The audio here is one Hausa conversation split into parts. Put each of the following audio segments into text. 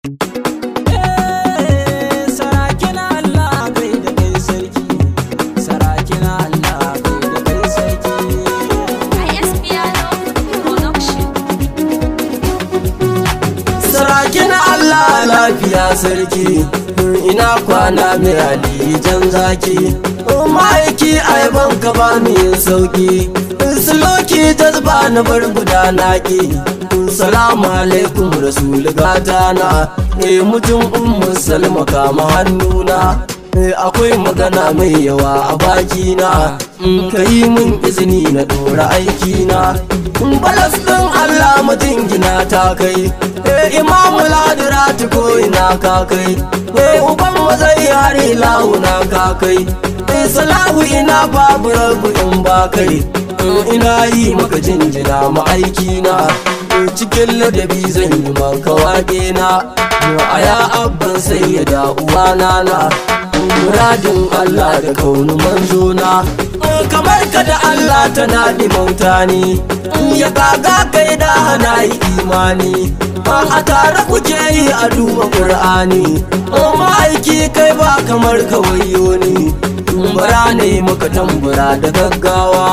Sarakin Allah kai da kai sarki, sarakin Allah kai da kai sarki. IS Piano Production. Sarakin Allah lafiya sarki, ina kwana mai alijan zaki. Ma'aiki aiban ka ba mu yin sauki, suloki jazba na bar gudana ki. Salamu alaikum rasul gatana, eh mutum ummu salma kama hannuna. Eh, akwai magana mai yawa a bakina in ka yi min izini na ɗora aikina in balas ɗin Allah majingina ta kai eh imamu ladira ta ko ina ka kai eh uban mazai yare lahuna ka kai eh salahu ina babu rabu in ba kai in ina yi maka jinjina ma'aikina eh cikin ladabi zan yi maka waƙe na a ya abban sayyada uwana na muradin Allah da kaunu manzona kamar ka da Allah tana mauta ne ya gaga kai da hana yi imani a tare kuke yi a duba ƙur'ani ma'aiki kai ba kamar kawayo ne bara ne maka tambura da gaggawa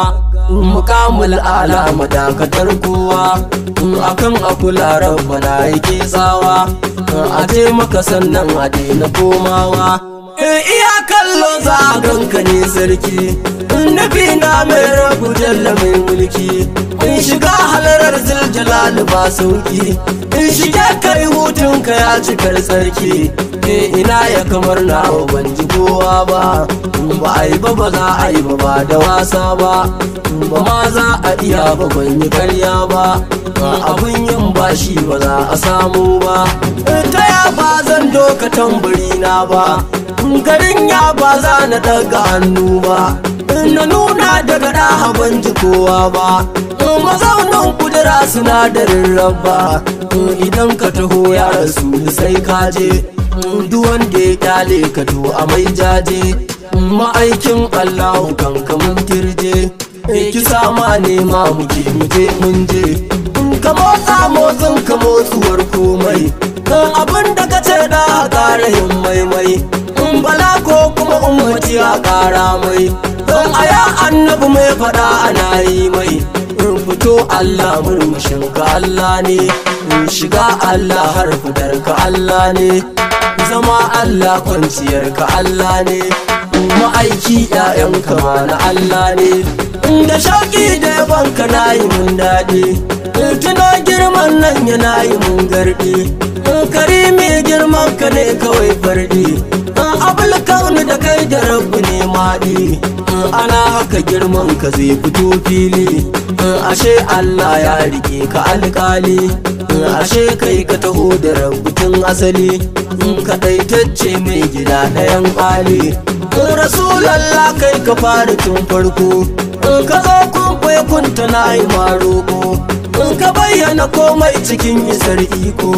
mukamul ala madakatar kowa akan akula rabbana yake tsawa a je maka sannan a daina komawa iya kallo za a ganka ne sarki nufi na mai rabu jalla mai mulki in shiga halarar ziljalal ba sauki in shige kai hutunka ya cikar sarki e ina ya kamar na ban ji kowa ba ba a yi ba ba za a yi ba ba da wasa ba ba ma za a iya ba ban yi karya ba abun yin bashi ba za a samu ba ta ya ba zan doka tambari na ba garin ya ba za na daga hannu ba na nuna daga ɗaha ban ji kowa ba mazaunin kudura sinadarin rabba idan ka taho ya rasu sai ka je duk wanda ya kyale ka to a mai jaje ma'aikin allahu kan kamun kirje ki sama nema muke muje mun je ka motsa motsin ka motsuwar komai abin da ka ce da ƙara yin maimai in bala ko kuma umarci a ƙara mai don a ya annabi mai faɗa ana yi mai in fito Allah murmushin ka Allah ne in shiga Allah har fitar ka Allah ne zama Allah kwanciyar ka Allah ne ma'aiki ƴaƴan kama na Allah ne da shauƙi da yabanka na yi mun daɗi tuno girman nan yana yi mun garɗi karimi girman ka ne kawai farɗi abul kauni da kai da rabu ne maɗi ana haka girman ka zai fito fili ashe Allah ya rike ka alƙali ashe kai ka taho da rubutun asali kaɗaitacce mai gida ɗayan ƙali rasulallah kai ka fara tun farko ka zo kun kunta na yi maroko ka bayyana komai cikin isar iko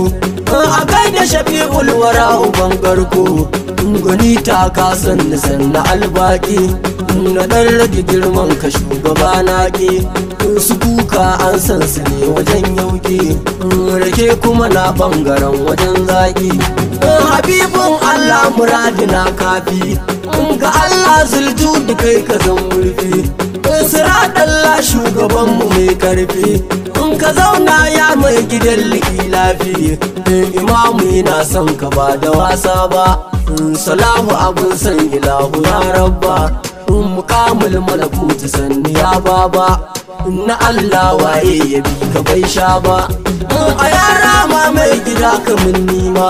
a kai da shafi'ul wara uban garko gani ta kasan da sanna albaki na dan rage girman ka shugaba na ke su kuka an san su ne wajen yauki rake kuma na bangaren wajen zaki habibin allah muradina kafi ga allah zulju da kai ka zan murfi siradalla shugabanmu mai karfi in ka zauna ya mai gidan likilafi imamu yana son ka ba da wasa ba salahu abun san ilahu ya rabba mukamul malakutu sanni ya baba na Allah waye ya bi ka bai sha ba a yara ma mai gida kamun nima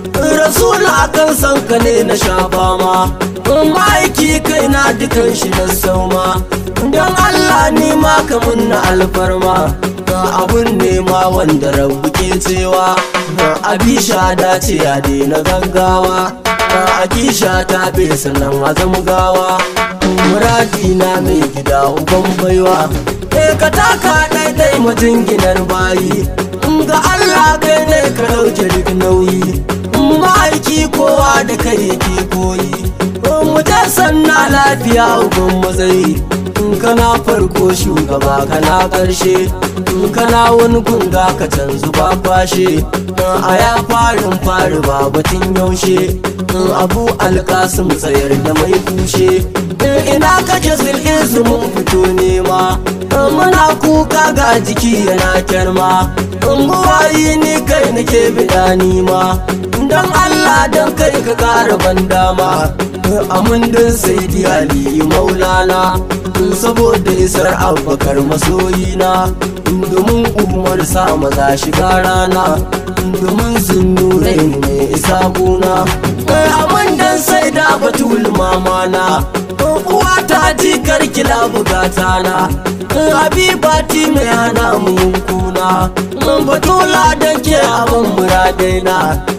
rasula akan san ka ne na shafa ma ma'aiki kai na dukan shi na sauma don Allah nima kamun na alfarma abun nema wanda rabu ke cewa abisha dace a daina gaggawa akisha ta fesa nan azam gawa muradi na mai gida uban baiwa e ka taka ɗaiɗai majinginar bayi ga Allah kai ne ka ɗauke duk nauyi ma'aiki kowa da kai yake koyi mu ta sanna lafiya uban matsayi in kana farko shugaba kana ƙarshe in kana wani gunga ka canzu ba kwashe a ya farin fari ba batun yaushe in abu alkasim tsayar da mai kushe ina kake zil'izu mun fito nema muna kuka ga jiki yana kyarma in buwayi ni kai nake bida nima don allah don kai ka kara ban dama amin din sai ali maulana saboda isar abubakar masoyina domin umar sa maza shiga rana domin sun nure ne isa guna amin dan sai da batul mamana uwa ta jikar kila bugata na habibati mai hana mun kuna batula don ke abin muradaina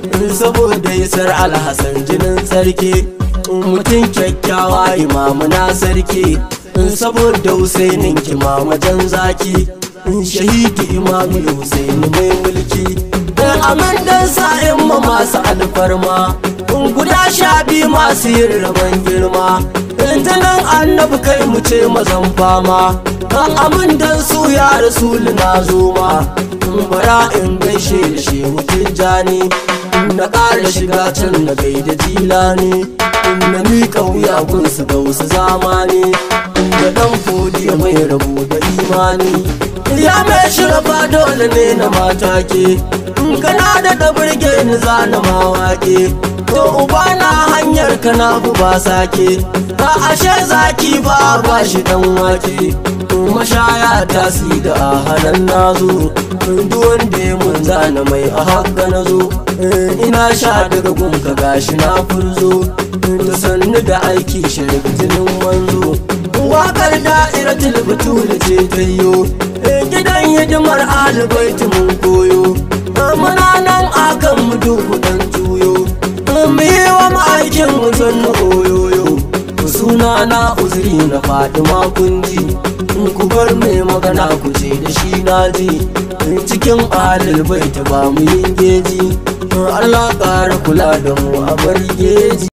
saboda isar alhassan jinin sarki mutum kyakkyawa imamu na sarki saboda husainin kimama jan zaki shahidi imamu husaini mai mulki amin dan sa'in ma masu alfarma guda sha biyu masu yin rabon girma tunan annabi kai mu ce mazan fama amin dan su ya rasulu na zoma bara in gaishe da shehu tijjani na ƙara shiga can na gaida jilani na miƙa wuya gunsu ga wasu zamani da ɗan fodiya mai rabu da imani ya mai shirafa dole ne na matake kana da da burge ni zana mawaƙe to uba na hanyar kana ba sake a ashe zaki ba ba shi dan wake mashaya ta si da a hannun nazo duk wanda ya mun zana mai a haka na zo ina sha daga gunka gashi na furzo da sannu da aiki sharif jinin wanzo wakar da'iratul batul ce tayyo gidan hidimar alibaiti mun koyo muna nan akan mu duku dan juyo mu yi wa ma'aikin mu sannu oyoyo suna na uzuri na fatima kunji ku bar mai magana ku ce da shi na ji cikin alil bai ta ba mu yin geji Allah ƙara kula da mu a bar geji